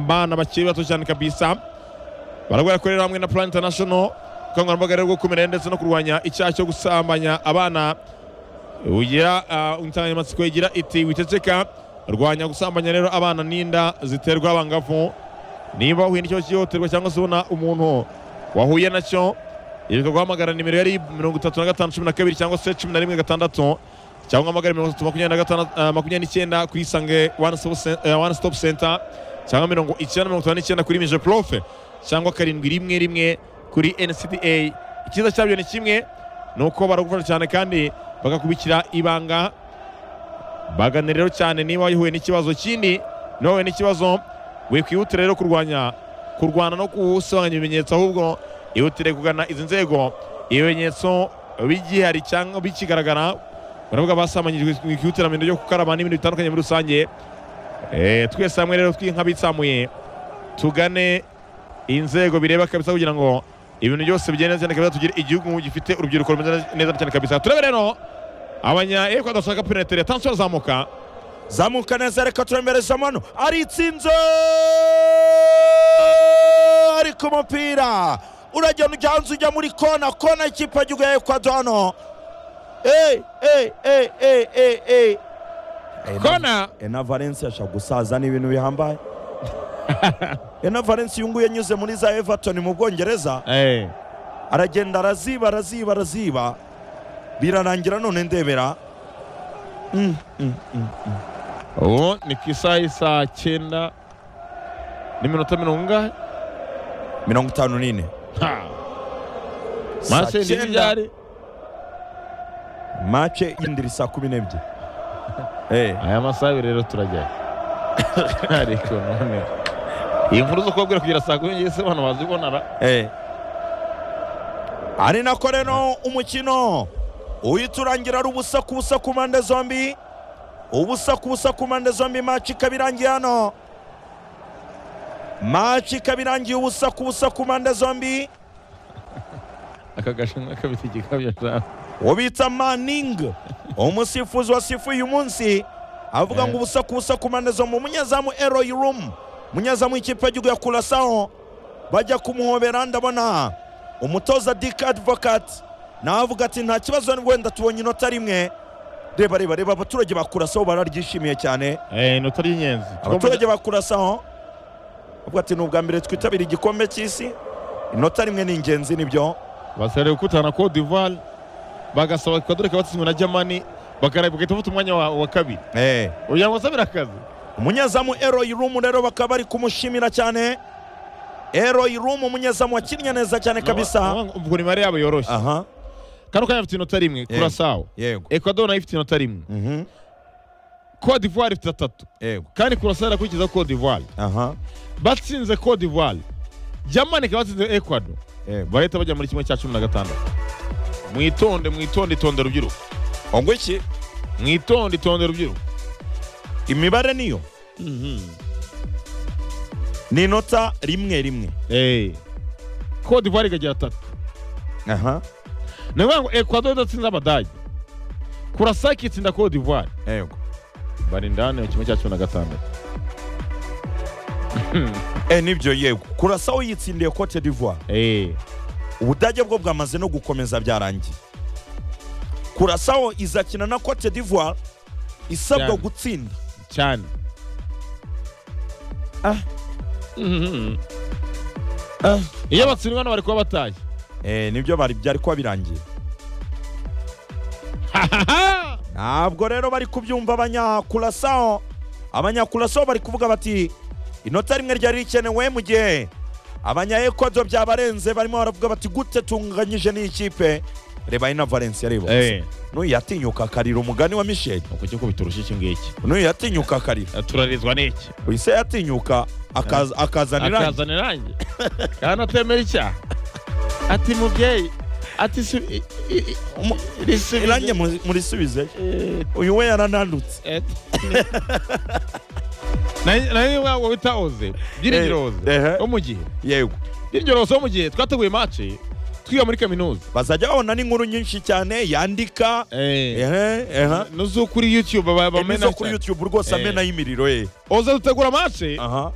abana bakiri bato cyane kabisa barwaye korera hamwe na plan international ubukangurambaga rero bwo kumenya ndetse no kurwanya icyaha cyo gusambanya abana ugira uh, insanganyamatsiko igira iti wiceceka rwanya gusambanya rero abana n'inda ziterwa abangavu niba wahuye n'icyo cyihohoterwa cyangwa se ubona umuntu wahuye nacyo ibuka guhamagara nimero yari mirongo itatu na gatanu cumi na kabiri cyangwa se cumi na rimwe gatandatu cyangwa uhamagara mirongo itatu makumyabiri na gatanu uh, makumyabiri n'icyenda ku isange one stop cen- uh, one stop center cyangwa mirongo icyenda mirongo itanu n'icyenda kuri mije profe cyangwa karindwi rimwe rimwe kuri ncda icyiza cyabyo ni kimwe ni uko baragufasha cyane kandi bakakubikira ibanga bagane rero cyane niba wahuye n'ikibazo kindi niba wahuye n'ikibazo wikwihutira rero kurwanya kurwana no gusibanganya ibimenyetso ahubwo ihutire kugana izi nzego ibimenyetso bigihari cyangwa bikigaragara baravuga basamanyijwe mwikihutira mu bintu byo gukaraba n'ibindi bitandukanye muri rusange Eh, twese hamwe rero tw'inkabitsamuye tugane inzego bireba kabisa kugira ngo ibintu byose bigende neza cyane kabisa tugire igihugu gifite urubyiruko rumeze neza cyane kabisa turebe rero abanya ekwa dashaka penetere tansfer zamuka zamuka neza reka turemerezamo hano aritsinze ari ku mupira uragenda ujya hanze ujya muri kona kona ikipe y'igihugu ya ekwado hano eyi eyi eyi eyi eyi eyi kona ena valensi ashaka gusaza ni ibintu bihambaye ena valensi uyu nguyu yanyuze muri za everton mu bwongereza eh aragenda araziba araziba araziba birarangira none ndebera Mm, mm, mm, mm. ubu ni ku isaha y'isaha cyenda n'iminota mirongo ingahe mirongo itanu n'ine Ha! Saa mase cyenda. ni byari mace yindi iri saa kumi n'ebyiri Eh, aya masaha abiri rero turajyayo ariko none iyi nkuru zo kubabwira kugira saa kumi n'ebyiri se abantu bazibonara eh. ari nako rero umukino uhita urangira ari ubusa ku busa ku mpande zombi ubusa ku busa ku mpande zombi maci ikaba irangiye hano maci ikaba irangiye ubusa ku busa ku mpande zombi aka gashinwa kabita igikabyo cyane uwo bita maningi umusifuzi wasifuye uyu munsi avuga ngo ubusa ku busa ku mpande zombi umunyezamu eroyi rumu umunyezamu w'ikipe y'igihugu ya kurasaho bajya kumuhobera ndabona umutoza dike advokati nawe avuga ati nta kibazo wenda tubonye inota rimwe reba reba reba abaturage ba kurasaho bararyishimiye cyane inota ry'inyenzi abaturage ba kurasaho avuga ati ni ubwa mbere twitabira igikombe cy'isi inota rimwe ni ingenzi nibyo basarewe gukutana na Cote d'Ivoire bagasaba Ecuador ikaba yatsindwa na Germany bakareba bagahita bafata umwanya wa, wa kabiri eh ugira ngo asabire akazi umunyezamu eroyi rumu rero bakaba bari kumushimira cyane eroyi rumu umunyezamu wakinnye neza cyane kabisa Urumva ubwo nimero yabo yoroshye aha kano kanya bafite inota rimwe Yego. Curaçao yego Ecuador nayo ifite inota rimwe Mhm, Cote d'Ivoire ifite atatu yego kandi Curaçao irakurikiza Cote d'Ivoire aha batsinze Cote d'Ivoire Germany ikaba yatsinze Ecuador yego barahita bajya muri kimwe cya cumi na gatandatu mwitonde mwitonde itonde rubyiruko ngo iki mwitonde itonde rubyiruko imibare niyo ni inota rimwe rimwe Eh. Cote d'Ivoire ikagira atatu aha ni ukuvuga ngo ekwado idatsinze abadage kurasa ikitsinda Cote d'Ivoire yego bari indani mu kimwe cya cumi na gatandatu eh nibyo yego kurasaho yitsindiye cote d'ivoire Eh, ubudage bwo bwamaze no gukomeza byarangiye kurasaho izakina na cote d'ivoire isabwa Cyane. gutsinda cyane Ah. Mhm. Ah. iyo batsindwa hano bari kuba batashye eh nibyo bari byari kuba birangiye ntabwo rero bari kubyumva abanyakurasaho abanyakurasaho bari kuvuga bati inota rimwe ryari rikenewe mu gihe abanyaekwado byabarenze barimo baravuga bati gute tunganyije n'iyi kipe reba ino valensi yaributse Eh, n'uyu yatinyuka akarira umugani wa misheli uku cyo kubiturushya iki ngiki n'uyu yatinyuka akarira Eh, turarizwa n'iki uyu se yatinyuka akaza- akazanira akazana irangi kandi atemera icyaha ati mubyeyi ati su- i- i- i- risubize- irange muri- murisubize Eh, uyu we yarananutse Et- Na- nayo wa- wa bita oze byiringiro oze Eh, eh. wo mu gihe yego byiringiro oze wo mu gihe twateguye mace kwiga muri kaminuza bazajya babona n'inkuru nyinshi cyane yandika ehe ehe no zo kuri youtube ba- Eh, bamena nizo kuri youtube rwose Eh. amena y'imiriro ye oza dutegura amace aha